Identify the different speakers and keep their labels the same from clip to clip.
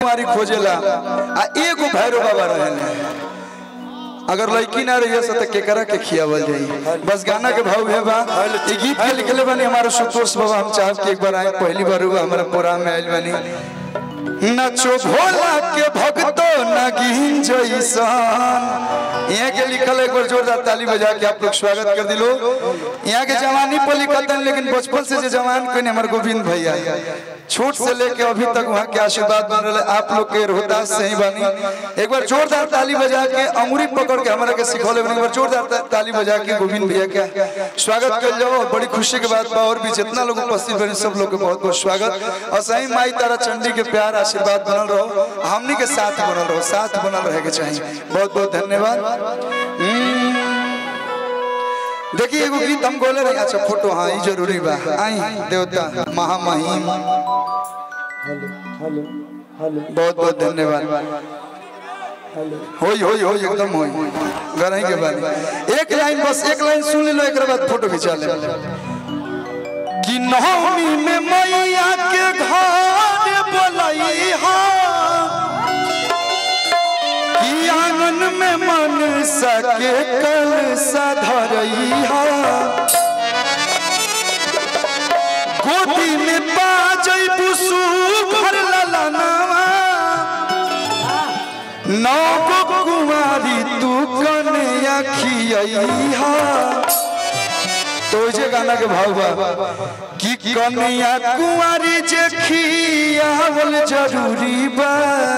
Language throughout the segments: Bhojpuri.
Speaker 1: कुमारी खोजेला आ एगो भैरव बाबा रहेले अगर लड़की ना रही से तो केकरा के खियावल जाई बस गाना के भाव है बा ई गीत के लिखले बनी हमारे सुतोष बाबा हम चाहब कि एक बार आए पहली बार हुआ हमारा प्रोग्राम में आइल बनी नचो भोला के भक्तो नगीन जैसन यहाँ के लिखल है एक बार जोरदार ताली बजा के आप लोग स्वागत कर दिलो यहाँ के जवानी पर लिखल था लेकिन बचपन से जो जवान कोई हमारे गोविंद भैया छोट से लेके अभी तक वहाँ के आशीर्वाद बन रहे आप लोग के रोहतास से ही बनी एक बार जोरदार ताली बजा के अंगुरी पकड़ के हमारा के सिखौले बनी एक बार जोरदार ता- ताली बजा के गोविंद भैया के स्वागत कर जाओ और बड़ी खुशी के बात बा और भी जितना लोग उपस्थित बने सब लोग के बहुत बहुत स्वागत और सही माई तारा चंडी के प्यार आशीर्वाद बनल रहो हमनी के साथ बनल रहो साथ बनल रहे के चाहिए बहुत बहुत धन्यवाद हम्म। देखिए एगो गीत हम बोले रहे अच्छा फोटो हाँ ई जरूरी बा आई देवता महामहिम बहुत बहुत धन्यवाद होई होई होई एकदम होई गरही के बाद एक लाइन बस एक लाइन सुन लो एक बाद फोटो खिंचा ले कि नवमी में मैया के घर बोलई हा कि आंगन में मन सके कल सधरई हा गोदी में बाजई बुसु भर ललनावा नौ गो कुमारी तू कन्या खियई हा तो जे गाना के भाव बा कि कन्या कुमारी जे खियावल जरूरी बा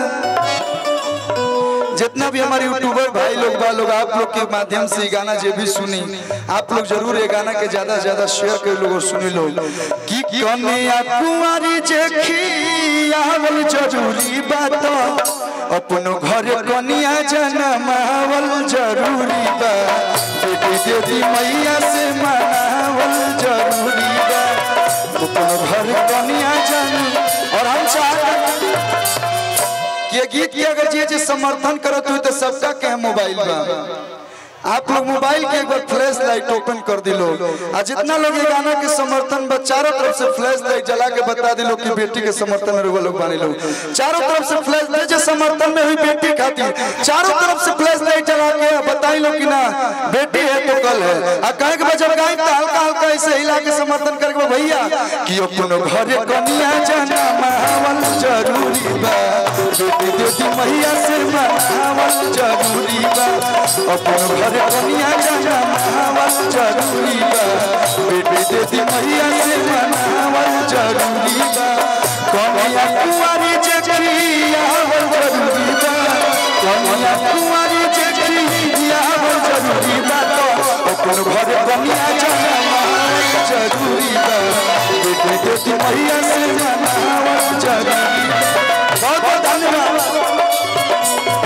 Speaker 1: जितना भी हमारे यूट्यूबर भाई लोग बा लोग आप लोग के माध्यम से ये गाना जो भी सुनी आप लोग जरूर ये गाना के ज्यादा से ज्यादा शेयर कर लोग और सुनी लो कि कन्या कुमारी जे खियावल जरूरी बात अपनो घर कन्या जनमावल जरूरी बा बेटी देवी मैया से मनावल जरूरी बा अपनो घर कन्या जन और हम चाहते ये गीत के अगर जे जे समर्थन करत हुई तो सबका के मोबाइल बा आप लोग मोबाइल के एक बार फ्लैश लाइट ओपन कर दिलो आ जितना लोग ये गाना के समर्थन बा चारों तरफ से फ्लैश लाइट जला के बता दिलो कि बेटी के समर्थन में रुआ लोग बानी लोग चारों तरफ से फ्लैश लाइट जो समर्थन में हुई बेटी खातिर चारों तरफ से फ्लैश लाइट जला के बताई लो कि ना बेटी है तो कल है आ कहे के बजब गाई तो हल्का हल्का ऐसे हिला के समर्थन करके भैया कि अपनो घरे कनिया जाना मावल जरूरी बा बेटी बेटी मैया से मनावल जरूरी बा अपनो घरे कनिया जाना मावल जरूरी बा बेटी बेटी मैया से मनावल जरूरी बा कनिया कुंवारी जे खियावल जरूरी बा कनिया कुंवारी जे खियावल जरूरी बा तो अपन घरे कनिया जाना मावल जरूरी बा बेटी बेटी मैया से मनावल जरूरी बा बहुत बहुत धन्यवाद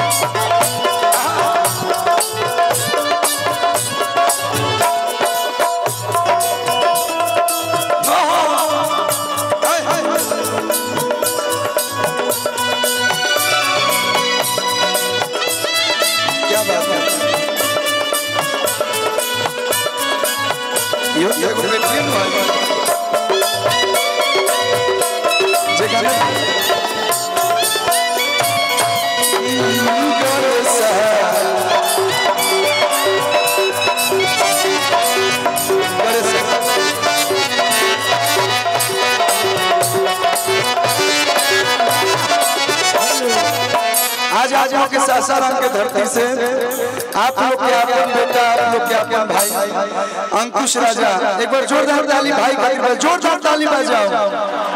Speaker 1: क्या बात है यो एगो बेटी है जे गाना कर सा कर सा आज आज के सासाराम के धरती से आप लोग के अपन बेटा आप लोग के अपन भाई अंकुश राजा एक बार जोरदार ताली भाई खातिर जोरदार ताली बजाओ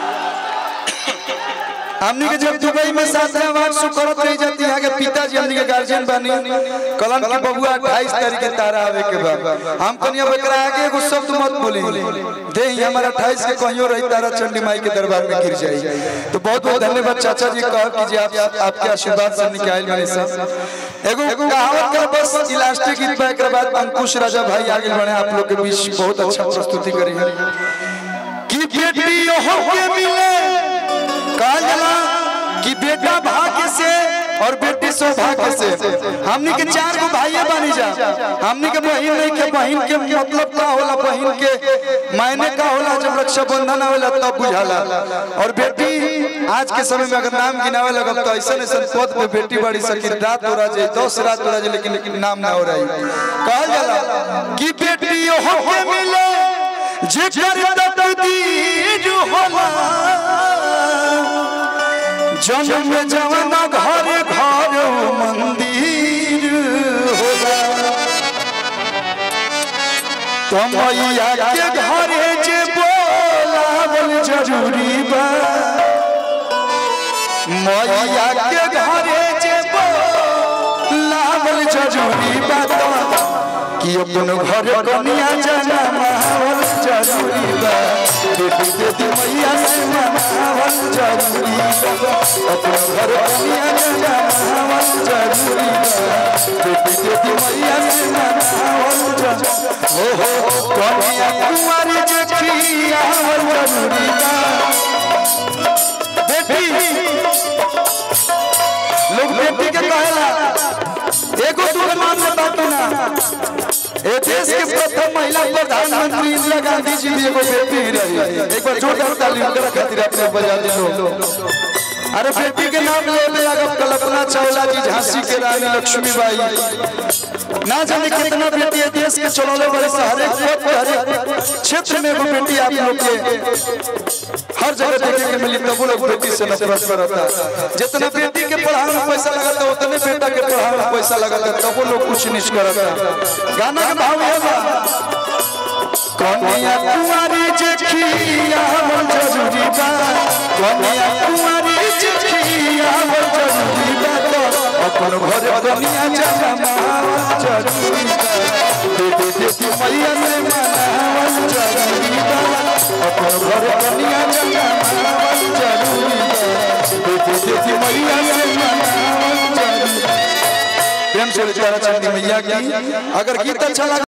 Speaker 1: हमनी के जब दुबई में साथ में शो करत रही जाती यहाँ के पिताजी हमनी के गार्जियन बनी कलन की बबुआ 28 तारीख के तारा आवे के बाद हम कनिया बकरा आगे एगो शब्द मत बोली दे ही हमारा 28 के कहियो रही तारा चंडी माई के दरबार में गिर जाई तो बहुत बहुत धन्यवाद चाचा जी कह कि जी आप आपके आशीर्वाद से निकाल बने सब एगो कहावत का बस इलास्टिक गीत बा एकरा बाद अंकुश राजा भाई आगे बढ़े आप लोग के बीच बहुत अच्छा प्रस्तुति करी है कि बेटी हो के मिले कहा जाला कि बेटा भाग्य से और बेटी सौभाग्य से से हमनी के चार गो भाई बनी जा हमनी के बहन नहीं के बहन के मतलब का होला बहन के मायने का होला जब रक्षाबंधन आवेला तब बुझाला और बेटी आज के समय में अगर नाम गिनावे लगल तो ऐसा ऐसा पद पे बेटी बड़ी सकी रात हो रहा दस रात हो रहा लेकिन लेकिन नाम ना हो रही कहल जाला कि बेटी हो के मिले जेकर तकदीर होला जन्म जवाना घर घर मंदिर होला तो मैया के घरे जे बोलावल जरूरी बा मैया के घरे जे बोलावल जरूरी बा कि अपन घर कनिया जाना माहौल जरूरी बा बेटी बेटी मैया से मनावल जरूरी बा अपन घर कनिया जाना माहौल जरूरी बा बेटी बेटी मैया से मनावल जरूरी हो हो कनिया कुंवारी जे खियावल जरूरी बा बेटी लोग बेटी के कहेला एगो दू मान में बात ना ए देश के प्रथम महिला प्रधानमंत्री इंदिरा गांधी जी भी एगो बेटी रही एक बार जोरदार ताली उनकर खातिर अपने बजा दो अरे बेटी के नाम ले ले अगर कल्पना चावला जी झांसी के रानी लक्ष्मीबाई ना जाने कितना बेटी है देश के चलौले बड़े से हर एक पद पे, हर एक क्षेत्र में एगो बेटी आप लोग के हर जगह देखे के मिली तब वो लोग बेटी से नफरत करता जितना बेटी के पढ़ाने में पैसा लगाता उतने बेटा के पढ़ाने में पैसा लगाता तब वो लोग कुछ नीच करता गाना के भाव ये बा कन्या कुमारी जखिया मन जरूरी बा कन्या कुमारी जखिया मन जरूरी बा अपन घर कन्या जमा जरूरी बा बेटे बेटी मैया ने मनावल जरूरी बा अपन घर कन्या जमा जरूरी बा बेटे बेटी मैया ने मनावल जरूरी बा प्रेम से विचारा चंदी मैया की अगर गीत अच्छा लगा